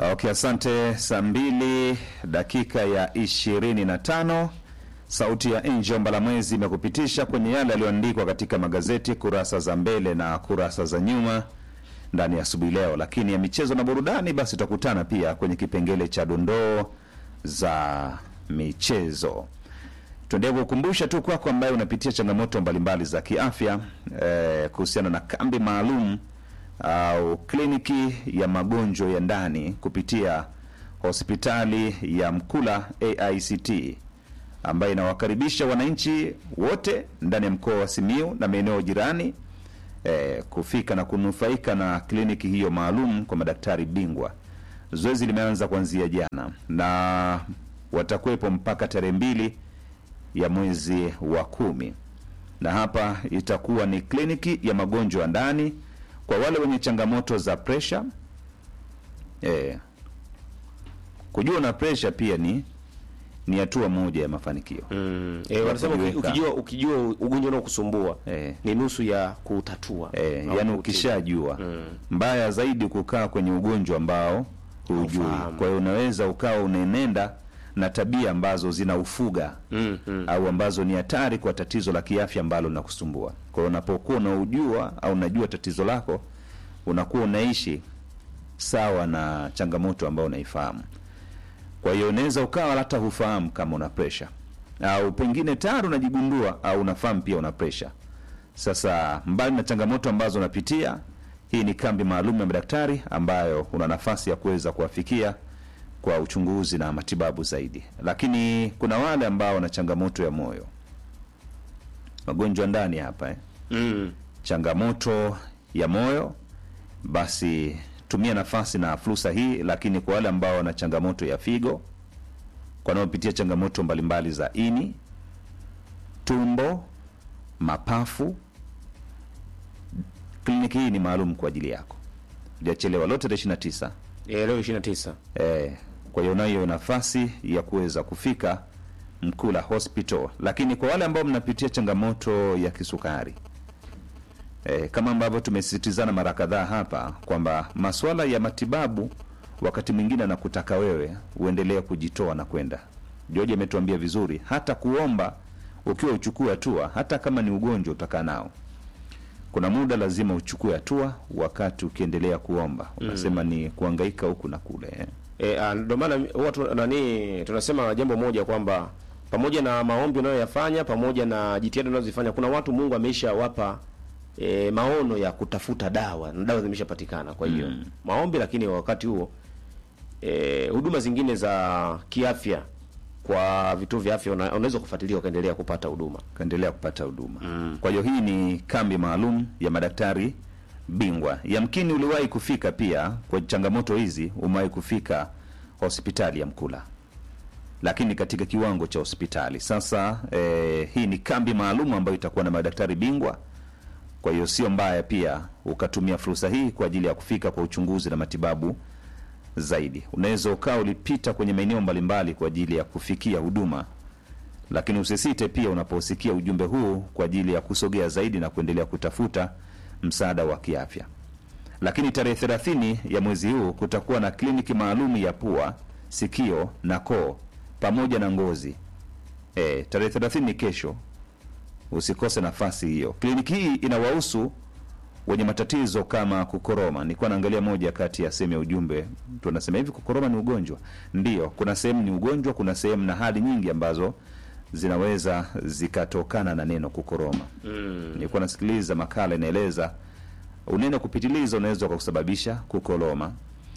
Okay, asante. Saa mbili dakika ya ishirini na tano Sauti ya Angel Mbalamwezi imekupitisha kwenye yale yaliyoandikwa katika magazeti kurasa za mbele na kurasa za nyuma ndani ya asubuhi leo, lakini ya michezo na burudani, basi tutakutana pia kwenye kipengele cha dondoo za michezo. Tuendelee kukumbusha tu kwako ambaye unapitia changamoto mbalimbali za kiafya eh, kuhusiana na kambi maalum au kliniki ya magonjwa ya ndani kupitia hospitali ya Mkula AICT ambayo inawakaribisha wananchi wote ndani ya mkoa wa Simiyu na maeneo jirani eh, kufika na kunufaika na kliniki hiyo maalum kwa madaktari bingwa. Zoezi limeanza kuanzia jana na watakuwepo mpaka tarehe mbili ya mwezi wa kumi, na hapa itakuwa ni kliniki ya magonjwa ya ndani kwa wale wenye changamoto za presha. Eh, kujua na presha pia ni ni hatua moja ya mafanikio. Mm. Eh, wanasema uki- kujiweka. ukijua ukijua ugonjwa unaokusumbua Eh. ni nusu ya kutatua. Eh, au yani kutibu. ukishajua mbaya zaidi kukaa kwenye ugonjwa ambao hujui. Haufahamu. Kwa hiyo unaweza ukawa unaenenda na tabia ambazo zinaufuga Mm, mm. au ambazo ni hatari kwa tatizo la kiafya ambalo linakusumbua. Kwa hiyo unapokuwa unaujua au unajua tatizo lako, unakuwa unaishi sawa na changamoto ambayo unaifahamu. Kwa hiyo unaweza ukawa hata hufahamu kama una presha au pengine tayari unajigundua au unafahamu pia una presha. Sasa mbali na changamoto ambazo unapitia, hii ni kambi maalum ya madaktari ambayo una nafasi ya kuweza kuwafikia kwa uchunguzi na matibabu zaidi. Lakini kuna wale ambao wana changamoto ya moyo, magonjwa ndani hapa eh. Mm. changamoto ya moyo, basi tumia nafasi na fursa hii. Lakini kwa wale ambao wana changamoto ya figo, kwa wanaopitia changamoto mbalimbali za ini, tumbo, mapafu, kliniki hii ni maalum kwa ajili yako. Hujachelewa, lote tarehe 29. Eh, leo 29. Eh, kwa hiyo unayo nafasi ya kuweza kufika Mkula Hospital. Lakini kwa wale ambao mnapitia changamoto ya kisukari eh, kama ambavyo tumesisitizana mara kadhaa hapa kwamba masuala ya matibabu wakati mwingine anakutaka wewe uendelee kujitoa na kwenda. George ametuambia vizuri, hata kuomba ukiwa uchukue hatua, hata kama ni ugonjwa utakaa nao kuna muda lazima uchukue hatua wakati ukiendelea kuomba unasema ni kuangaika huku na kule eh. Eh, ah, ndio maana huwa tu- nani tunasema jambo moja kwamba pamoja na maombi unayoyafanya pamoja na jitihada unazozifanya kuna watu Mungu ameisha wapa e, maono ya kutafuta dawa na dawa zimeshapatikana. Kwa hiyo maombi, lakini wakati huo e, huduma zingine za kiafya kwa vituo vya afya una- unaweza kufuatilia ukaendelea kupata huduma. kaendelea kupata huduma kwa hiyo hii ni kambi maalum ya madaktari bingwa yamkini uliwahi kufika pia kwa changamoto hizi umewahi kufika hospitali ya mkula lakini katika kiwango cha hospitali sasa eh, hii ni kambi maalum ambayo itakuwa na madaktari bingwa kwa hiyo sio mbaya pia ukatumia fursa hii kwa ajili ya kufika kwa uchunguzi na matibabu zaidi unaweza ukawa ulipita kwenye maeneo mbalimbali kwa ajili ya kufikia huduma lakini usisite pia unaposikia ujumbe huu kwa ajili ya kusogea zaidi na kuendelea kutafuta msaada wa kiafya. Lakini tarehe thelathini ya mwezi huu kutakuwa na kliniki maalum ya pua, sikio na koo pamoja na ngozi. E, tarehe thelathini ni kesho, usikose nafasi hiyo. Kliniki hii inawahusu wenye matatizo kama kukoroma. Nilikuwa naangalia moja kati ya sehemu ya ujumbe, tunasema hivi, kukoroma ni ugonjwa? Ndiyo, kuna sehemu ni ugonjwa, kuna sehemu na hali nyingi ambazo zinaweza zikatokana na neno kukoroma. Mm. Nilikuwa nasikiliza makala inaeleza unene kupitiliza unaweza ukakusababisha kukoroma.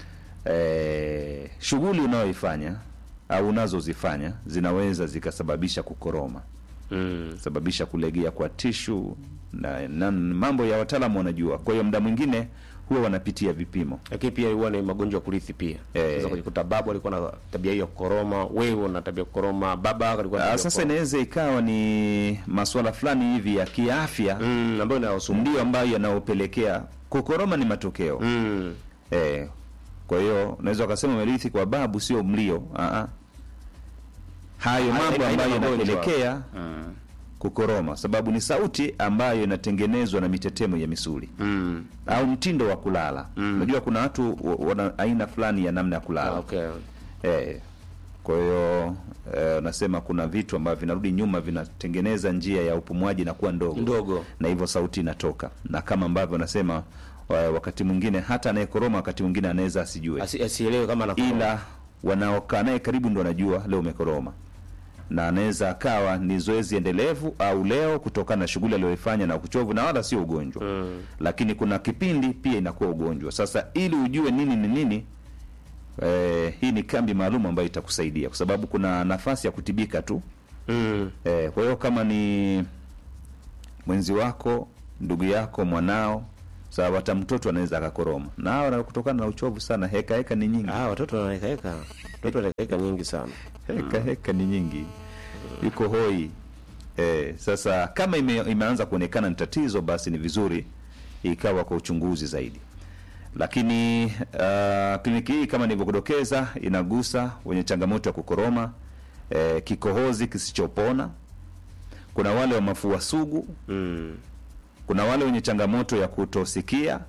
E, shughuli unayoifanya au unazozifanya zinaweza zikasababisha kukoroma Mm. sababisha kulegea kwa tishu na, na mambo ya wataalamu wanajua. Kwa hiyo muda mwingine huwa wanapitia vipimo Lakini pia huwa ni magonjwa ya kurithi pia. Eh. Unaweza kujikuta babu alikuwa na tabia hiyo ya kukoroma, wewe una tabia ya kukoroma, baba yako alikuwa na tabia Ah, ya sasa kukoroma. inaweza ikawa ni masuala fulani hivi ya kiafya mm, ambayo inayosumbua. ndio ambayo yanayopelekea kukoroma. Ni matokeo Mm. eh. Kwa hiyo unaweza ukasema umerithi kwa babu, sio mlio. Ah, ah. hayo Haina- mambo haina ambayo magonjwa. yanapelekea kukoroma, sababu ni sauti ambayo inatengenezwa na mitetemo ya misuli Mm. au mtindo wa kulala. Unajua kuna watu wa- wana aina fulani ya namna ya kulala Ah, okay. Eh, kwa hiyo eh, unasema kuna vitu ambavyo vinarudi nyuma vinatengeneza njia ya upumuaji na kuwa ndogo Ndogo. na hivyo sauti inatoka, na kama ambavyo unasema wa- wakati mwingine hata anayekoroma wakati mwingine anaweza asijue, Asi, asielewe kama anakuwa ila wanaokaa naye karibu ndo wanajua leo umekoroma, na anaweza akawa ni zoezi endelevu au leo kutokana na shughuli aliyoifanya na uchovu, na wala sio ugonjwa Mm. lakini kuna kipindi pia inakuwa ugonjwa. Sasa ili ujue nini ni nini, eh, hii ni kambi maalum ambayo itakusaidia, kwa sababu kuna nafasi ya kutibika tu. Mm. Eh, kwa hiyo kama ni mwenzi wako, ndugu yako, mwanao, sawa, hata mtoto anaweza akakoroma, na hawa na kutokana na uchovu sana, heka heka ni nyingi, Ah, watoto wanawekaeka. Watoto wanawekaeka nyingi sana. heka heka ni nyingi, yuko hoi. Eh, sasa kama ime, imeanza kuonekana ni tatizo, basi ni vizuri ikawa kwa uchunguzi zaidi. Lakini uh, kliniki hii kama nilivyokudokeza inagusa wenye changamoto ya kukoroma, eh, kikohozi kisichopona, kuna wale wa mafua sugu, Mm. kuna wale wenye changamoto ya kutosikia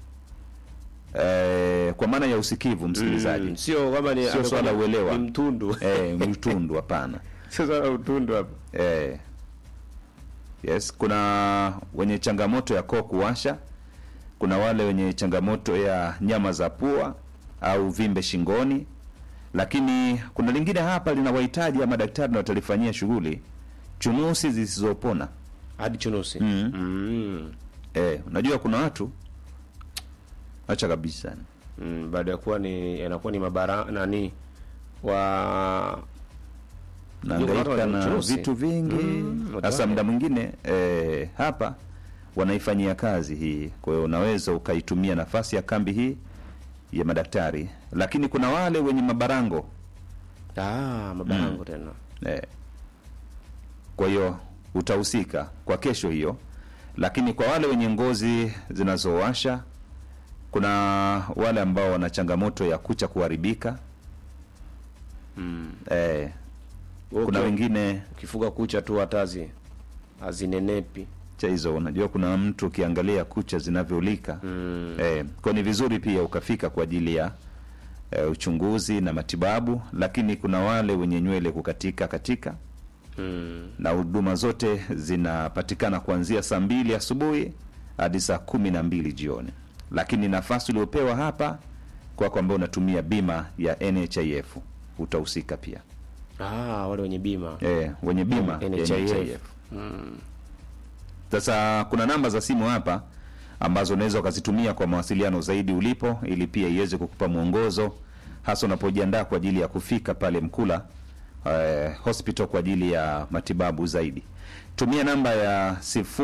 eh, kwa maana ya usikivu, msikilizaji Mm. Sio kama ni Sio amekuwa swala ni- uelewa. Ni mtundu. eh, mtundu, hapana. Sio swala utundu hapa. Eh, yes, kuna wenye changamoto ya koo kuwasha, kuna wale wenye changamoto ya nyama za pua au vimbe shingoni, lakini kuna lingine hapa linawahitaji ya madaktari na watalifanyia shughuli, chunusi zisizopona. Hadi chunusi. Mm. Mm. Eh, unajua kuna watu acha kabisa Mm. Baada ya kuwa ni yanakuwa ni mabara nani wa naangaika wana na chunusi. vitu vingi Mm, sasa watu muda mwingine eh, hapa wanaifanyia kazi hii kwa hiyo unaweza ukaitumia nafasi ya kambi hii ya madaktari lakini kuna wale wenye mabarango ah, mabarango tena. eh, kwa hiyo utahusika kwa kesho hiyo lakini kwa wale wenye ngozi zinazowasha kuna wale ambao wana changamoto ya kucha kuharibika Mm. eh, kuna Okay. wengine Ukifuga kucha tu hatazi azinenepi. cha hizo unajua kuna mtu ukiangalia kucha zinavyolika Mm. eh, kwa ni vizuri pia ukafika kwa ajili ya eh, uchunguzi na matibabu lakini kuna wale wenye nywele kukatika katika Mm. na huduma zote zinapatikana kuanzia saa mbili asubuhi hadi saa kumi na mbili jioni lakini nafasi uliopewa hapa kwako ambao unatumia bima ya nhif utahusika pia Ah, wale wenye bima. eh, wenye bima ya NHIF. NHIF. Mm. Sasa kuna namba za simu hapa ambazo unaweza ukazitumia kwa mawasiliano zaidi ulipo, ili pia iweze kukupa mwongozo hasa unapojiandaa kwa ajili ya kufika pale Mkula eh, hospital kwa ajili ya matibabu zaidi. Tumia namba ya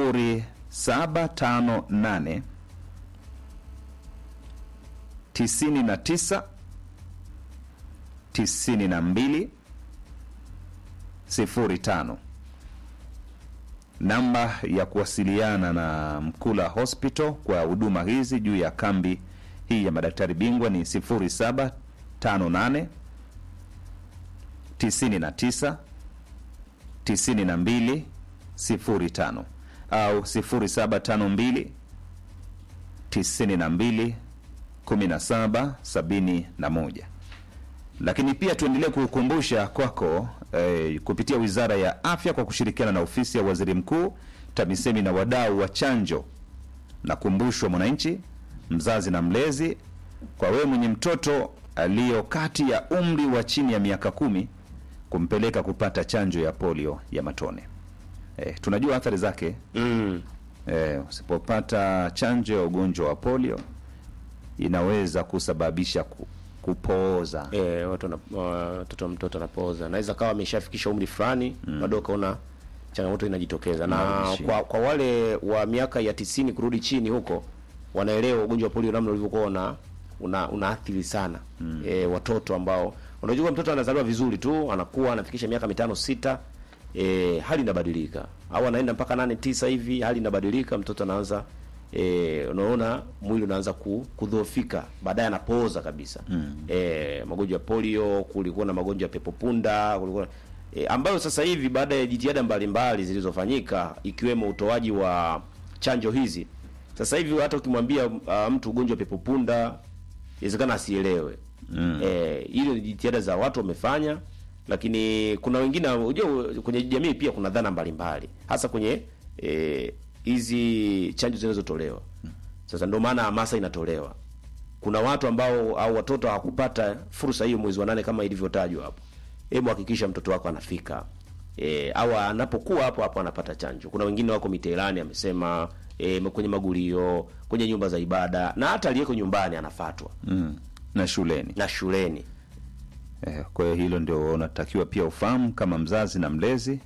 0758 99 92 05 namba ya kuwasiliana na Mkula Hospital kwa huduma hizi juu ya kambi hii ya madaktari bingwa ni 0758 99 92 05 au 0752 92 17 71 lakini pia tuendelee kukumbusha kwako eh, kupitia Wizara ya Afya kwa kushirikiana na Ofisi ya Waziri Mkuu, TAMISEMI na wadau wa chanjo, na kumbushwa mwananchi, mzazi na mlezi, kwa wewe mwenye mtoto aliyo kati ya umri wa chini ya miaka kumi kumpeleka kupata chanjo ya polio ya matone. Eh, tunajua athari zake. Mm. Eh, usipopata chanjo ya ugonjwa wa polio inaweza kusababisha ku, kupooza Eh, watu wana- watoto wa mtoto anapooza. Naweza kawa ameshafikisha umri fulani, bado ukaona changamoto inajitokeza. Na Inarudi kwa, kwa wale wa miaka ya tisini kurudi chini huko wanaelewa ugonjwa wa polio namna ulivyokuwa una una unaathiri sana eh, watoto ambao unajua mtoto anazaliwa vizuri tu, anakuwa anafikisha miaka mitano sita, eh, hali inabadilika au anaenda mpaka nane tisa hivi, hali inabadilika, mtoto anaanza e, unaona mwili unaanza ku, kudhoofika, baadaye anapooza kabisa mm. E, magonjwa ya polio, kulikuwa na magonjwa ya pepo punda, kulikuwa e, ambayo sasa hivi baada ya jitihada mbalimbali zilizofanyika ikiwemo utoaji wa chanjo hizi, sasa hivi hata ukimwambia uh, mtu ugonjwa wa pepopunda inawezekana asielewe. Mm. Eh, hilo ni jitihada za watu wamefanya, lakini kuna wengine unajua, kwenye jamii pia kuna dhana mbalimbali, hasa kwenye eh, hizi chanjo zinazotolewa. Sasa ndio maana hamasa inatolewa. Kuna watu ambao au watoto hawakupata fursa hiyo mwezi wa nane kama ilivyotajwa hapo. Hebu hakikisha mtoto wako anafika e, au anapokuwa hapo hapo anapata chanjo. Kuna wengine wako mitaani, amesema e, kwenye magulio, kwenye nyumba za ibada na hata aliyeko nyumbani anafatwa mm. na shuleni na shuleni. eh, kwa hiyo hilo ndio unatakiwa pia ufahamu kama mzazi na mlezi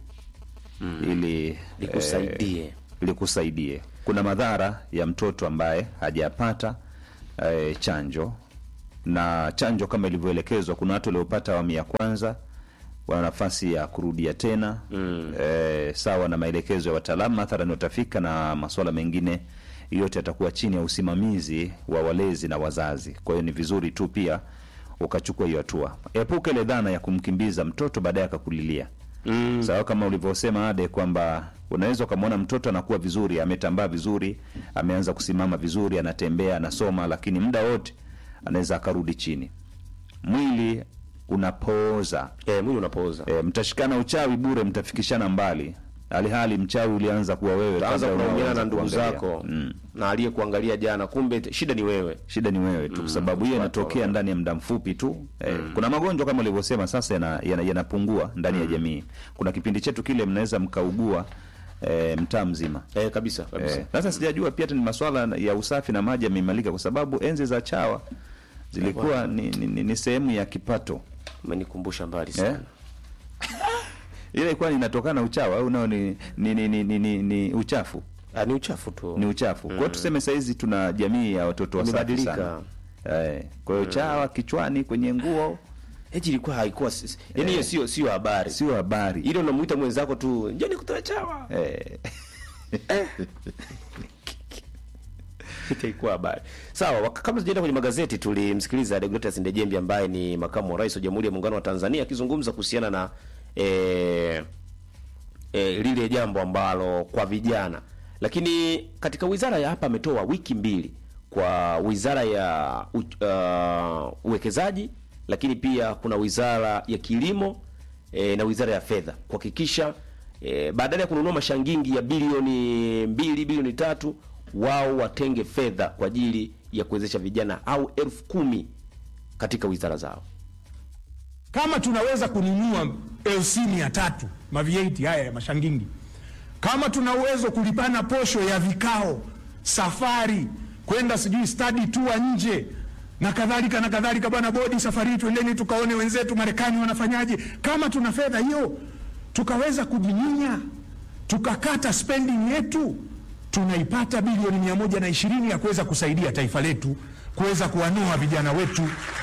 ili Likusaidie. eh, likusaidie. Kuna madhara ya mtoto ambaye hajapata eh, chanjo na chanjo kama ilivyoelekezwa. Kuna watu waliopata awamu ya kwanza wana nafasi ya kurudia tena mm. eh, sawa na maelekezo ya wataalamu, mathalan watafika na masuala mengine yote yatakuwa chini ya usimamizi wa walezi na wazazi. Kwa hiyo ni vizuri tu pia ukachukua hiyo hatua. Epuka ile dhana ya kumkimbiza mtoto baadaye akakulilia mm. sawa kama ulivyosema Ade kwamba unaweza ukamwona mtoto anakuwa vizuri, ametambaa vizuri, ameanza kusimama vizuri, anatembea, anasoma, lakini muda wote anaweza akarudi chini. Mwili unapooza. E, mwili unapooza. E, mtashikana uchawi bure, mtafikishana mbali, alihali mchawi ulianza kuwa wewe Utaanza kabla kulaumiana unaanza na ndugu kuangalia. zako Mm. na aliyekuangalia jana, kumbe shida ni wewe. Shida ni wewe tu, kwa sababu hiyo inatokea ndani ya muda mfupi tu. Eh, kuna magonjwa kama ulivyosema sasa yanapungua yana, yanapungua ndani ya jamii. Kuna kipindi chetu kile mnaweza mkaugua eh, mtaa mzima. E, kabisa kabisa. Eh, Sasa sijajua pia hata ni masuala ya usafi na maji yameimarika, kwa sababu enzi za chawa zilikuwa ni, ni, ni, ni sehemu ya kipato Umenikumbusha mbali eh? sana. ile ilikuwa inatokana na uchawa au nao ni, ni, ni, ni, ni, ni, ni uchafu Ah, ni uchafu tu. ni uchafu. Kwa hiyo tuseme saizi tuna jamii ya watoto wasafi Imebadilika. sana. Eh, kwa hiyo chawa kichwani, kwenye nguo Eti ilikuwa haikuwa yaani hiyo sio sio habari. sio habari. Ile unamuita mwenzako tu, njoo nikutoe chawa. Eh, itaikuwa habari sawa. wak- Kabla tujaenda kwenye magazeti, tulimsikiliza Deogratias Ndejembi ambaye ni makamu wa rais wa Jamhuri ya Muungano wa Tanzania akizungumza kuhusiana na eh, eh, lile jambo ambalo kwa vijana, lakini katika wizara ya hapa ametoa wiki mbili kwa wizara ya u, uh, uwekezaji, lakini pia kuna wizara ya kilimo eh, na wizara ya fedha kuhakikisha eh, badala ya kununua mashangingi ya bilioni mbili bilioni tatu wao watenge fedha kwa ajili ya kuwezesha vijana au elfu kumi katika wizara zao. kama tunaweza kununua LC mia tatu mavieti haya ya mashangingi, kama tuna uwezo kulipana posho ya vikao, safari kwenda sijui study tour nje na kadhalika na kadhalika, bwana bodi, safari hii twendeni tukaone wenzetu Marekani wanafanyaje. Kama tuna fedha hiyo, tukaweza kujinyinya, tukakata spending yetu, tunaipata bilioni mia moja na ishirini ya kuweza kusaidia taifa letu, kuweza kuwanoa vijana wetu.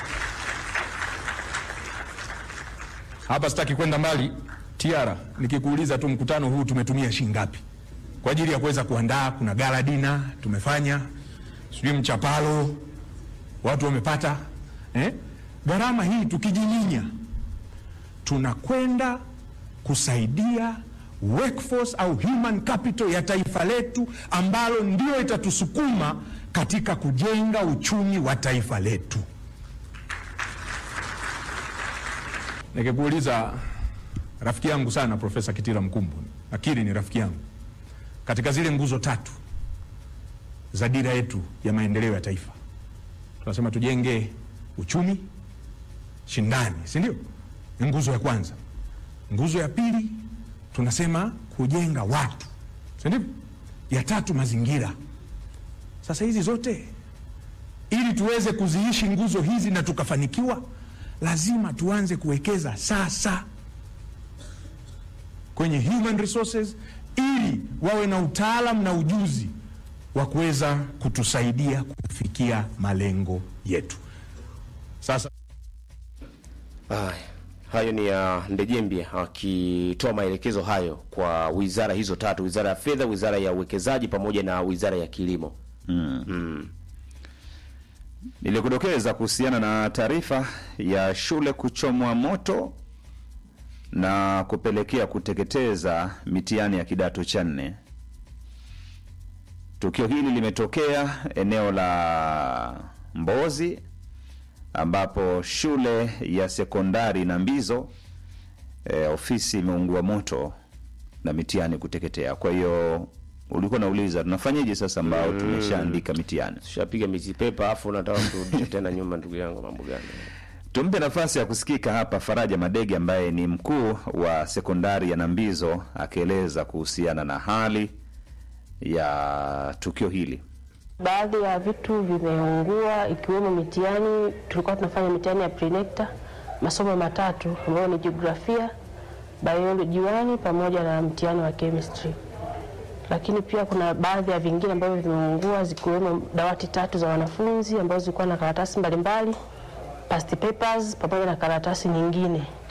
Hapa sitaki kwenda mbali. Tiara, nikikuuliza tu mkutano huu tumetumia shilingi ngapi kwa ajili ya kuweza kuandaa? Kuna gala dina tumefanya, sijui mchapalo watu wamepata eh? Gharama hii tukijinyinya, tunakwenda kusaidia workforce au human capital ya taifa letu, ambalo ndio itatusukuma katika kujenga uchumi wa taifa letu. Nikikuuliza rafiki yangu sana Profesa Kitila Mkumbo, nakiri ni rafiki yangu, katika zile nguzo tatu za dira yetu ya maendeleo ya taifa tunasema tujenge uchumi shindani, si ndio? Ni nguzo ya kwanza. Nguzo ya pili tunasema kujenga watu, si ndio? Ya tatu mazingira. Sasa hizi zote ili tuweze kuziishi nguzo hizi na tukafanikiwa, lazima tuanze kuwekeza sasa kwenye human resources, ili wawe na utaalam na ujuzi wa kuweza kutusaidia kufikia malengo yetu. Sasa Haya, hayo ni ya Ndejembi akitoa maelekezo hayo kwa wizara hizo tatu, wizara ya fedha, wizara ya uwekezaji pamoja na wizara ya kilimo. Nilikudokeza kuhusiana na taarifa ya shule kuchomwa moto na kupelekea kuteketeza mitihani ya kidato cha nne. Tukio hili limetokea eneo la Mbozi ambapo shule ya sekondari Nambizo e, ofisi imeungua moto na mitihani kuteketea. Kwa hiyo ulikuwa nauliza tunafanyaje sasa ambao tumeshaandika mitihani? Tushapiga miti pepa afu unataka turudi tena nyuma, ndugu yangu, mambo gani? Tumpe nafasi ya kusikika hapa Faraja Madege ambaye ni mkuu wa sekondari ya Nambizo akieleza kuhusiana na hali ya tukio hili. Baadhi ya vitu vimeungua ikiwemo mitihani. Tulikuwa tunafanya mitihani ya prenecta masomo matatu ambayo ni jiografia, biology 1 pamoja na mtihani wa chemistry, lakini pia kuna baadhi ya vingine ambavyo vimeungua zikiwemo dawati tatu za wanafunzi ambazo zilikuwa na karatasi mbalimbali, past papers pamoja na karatasi nyingine.